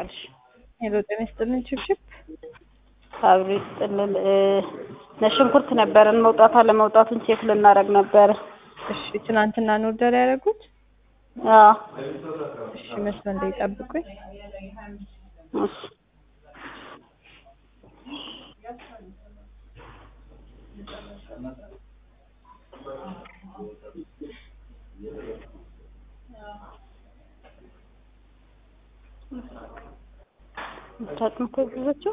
ዋልሽ? ሄሎ ጤና ይስጥልን ችብችብ አብሮ ይስጥልን። ነጭ ሽንኩርት ነበረን መውጣት አለመውጣቱን ቼክ ልናደርግ ነበረ። እሺ ትናንትና ነው ኦርደር ያደረጉት? አዎ እሺ መስመር ላይ ጠብቁኝ። እሺ ምታጥም እኮ ብዙዎቹ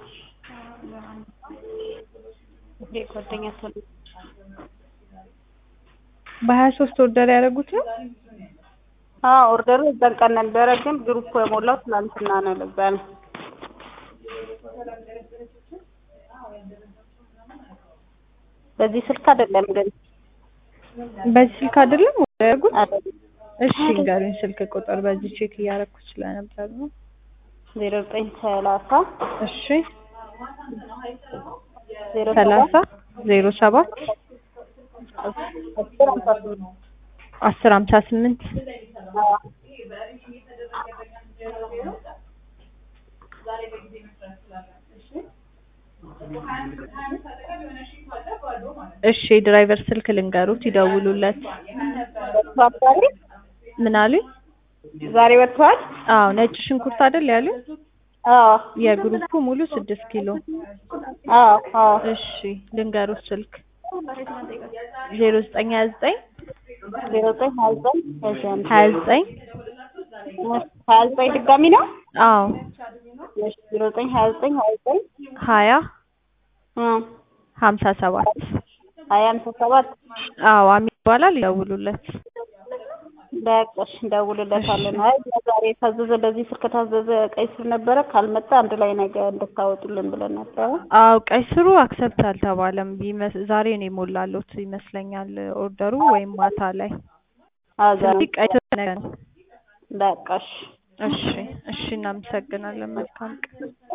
ይሄ ጓደኛ ሰው በሀያ ሶስት ኦርደር ያደረጉት ነው? አዎ ኦርደሩ እዛን ቀን ነበረ፣ ግን ግሩፕ የሞላው ትናንትና ነው። ለዛ ነው በዚህ ስልክ አይደለም ግን በዚህ ስልክ አይደለም ኦርደር ያደረጉት? አይደለም እሺ ንገሩኝ ስልክ ቁጥር በዚህ ቼክ እያደረኩ ስለነበር ነው። ዜሮ ዘጠኝ ሰላሳ እሺ ዜሮ ሰላሳ ዜሮ ሰባት አስር ሃምሳ ስምንት አስር ሀምሳ ስምንት አዎ እሺ የድራይቨር ስልክ ልንገሩት ይደውሉለት። ወጥቷል ዛሬ ምን አሉኝ? ዛሬ ወጥቷል። አዎ ነጭ ሽንኩርት አይደል ያሉኝ? አዎ የግሩፑ ሙሉ ስድስት ኪሎ አዎ አዎ እሺ ልንገሩት ስልክ ዜሮ ዘጠኝ ሀያ ዘጠኝ ዜሮ ዘጠኝ ሀያ ዘጠኝ እሺ አንድ ሀያ ዘጠኝ ሀያ ዘጠኝ ድጋሚ ነው። አዎ እሺ ዜሮ ዘጠኝ ሀያ ዘጠኝ ሀያ ዘጠኝ ሀያ እ ሀምሳ ሰባት ሀያ ሃምሳ ሰባት አዎ አሚ ይባላል ይደውሉለት። በቃ እሺ እንደውልለታለን። አይ ዛሬ የታዘዘ በዚህ ስልክ ከታዘዘ ቀይ ስር ነበረ ካልመጣ አንድ ላይ ነገ እንድታወጡልን ብለን ነበረ። አዎ ቀይ ስሩ አክሰፕት አልተባለም። ቢመስ ዛሬ ነው የሞላሉት ይመስለኛል ኦርደሩ ወይም ማታ ላይ። አዛ ስለዚህ ቀይ ስር ነገ ነው። በቃ እሺ እሺ እሺ እናመሰግናለን። መልካም ቀን